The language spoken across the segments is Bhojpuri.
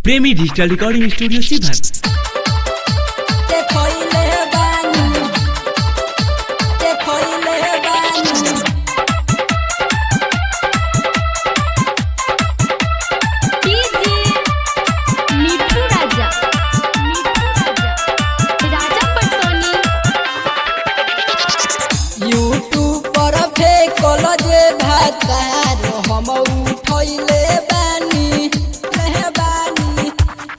प्रेमी डिजिटल रिकॉर्डिंग स्टूडियो सीभर ते खोइले बानी ते खोइले बानी कीजिए मिठू राजा मिठू राजा राजा पटसोनी यूट्यूब पर फेकल जे भातार हम उठैले बानी ले बानी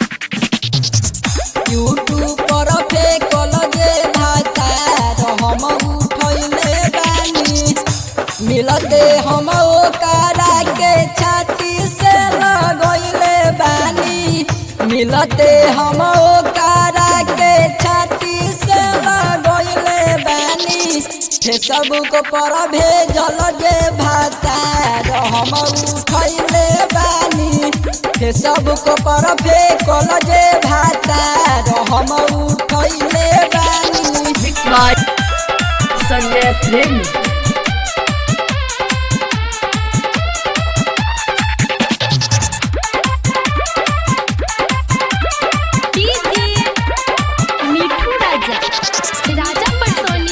यूट्यूब पर फेकल जे भातार हम उठैले बानी मिलते हम ओकरा के छाती से लगैले बानी मिलते हम ओकरा के छाती से लगैले बानी हे सबको पर भेजल जे भातार हम उठैले बानी हे सबको पर फेकल जे भातार हम उठैले बानी संजय प्रेमी कीजिए मिठू राजा राजा पटसोनी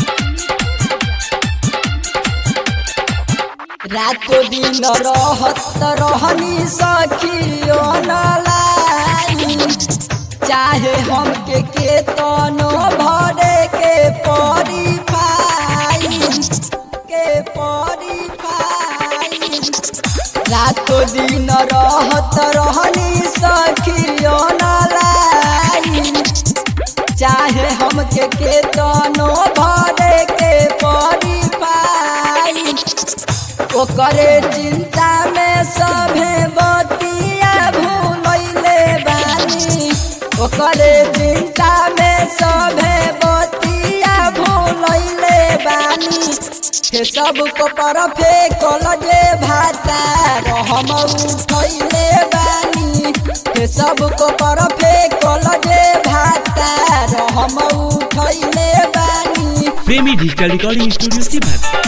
रातो दिन रहत रहनी सखियो नलाई चाहे हमके के तनो भरे के परी पाई के परी पाई रातो दिन रहत रहनी सखियो नलाई चाहे हमके के तनो भरे के परी पाई ओकरे चिंता में सभे बतिया भूलैले बानी ओकरे चिंता में सभे बतिया भूलैले बानी हे सबको पर फेकल जे भातार हम उठैले बानी हे सबको पर फेकल जे भातार हम उठैले बानी प्रेमी डिजिटल रिकॉर्डिंग स्टूडियो सीभर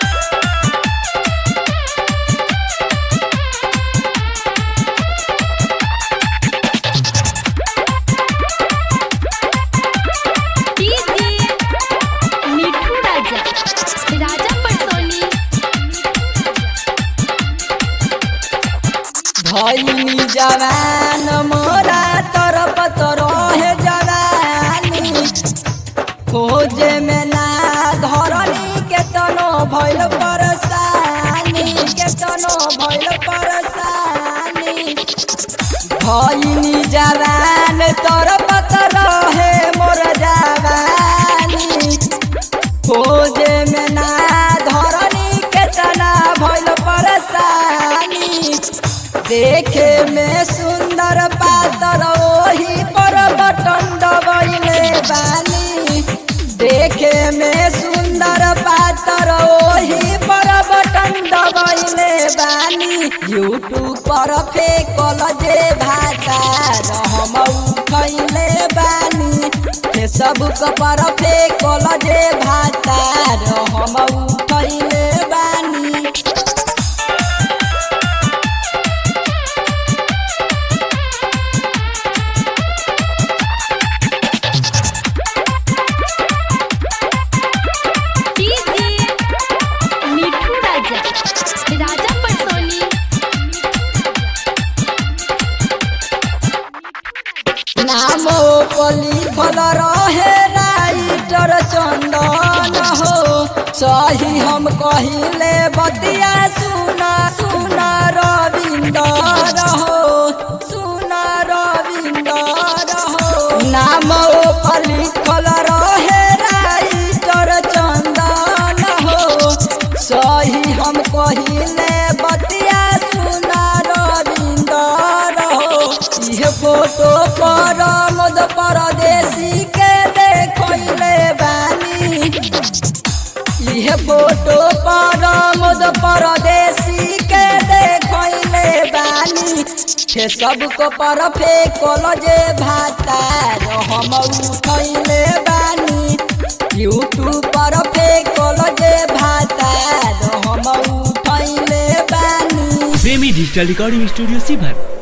कीजिए मिठू राजा राजा पटसोनी भैनी जवान मोरा तरफ रहे जवानी खोजे में ना धरनी केतनो भइल परेशानी केतनो भइल परेशानी भैनी जवान तरफ रहे मोर जवानी खोजे में ना धरनी केतना भइल परेशानी देखे में सुंदर पातर ओही पर बटन दबैले बानी देखे में सुंदर पातर ओही पर बटन दबैले बानी यूट्यूब पर फेकल जे भातार हम उठैले बानी हे सबको पर फेकल जे भातार हम उठैले बानी कीजिए मिठू राजा राजा पटसोनी नाम लिखल रहे राइटर चंदन हो सही हम कहिले बतिया सुना सुना रविंदर हो सुना रविंदर हो नाम लिखल रहे राइटर चंदन हो सही हम कहिले बतिया सुना रविंदर हो इहे फोटो पर मद परदेसी के देखले बानी इहे फोटो पर मद परदेसी के देखले बानी हे सबको पर फेकल जे भातार हम उठैले बानी यूट्यूब पर फेकल जे भातार हम उठैले बानी प्रेमी डिजिटल रिकॉर्डिंग स्टूडियो सीभर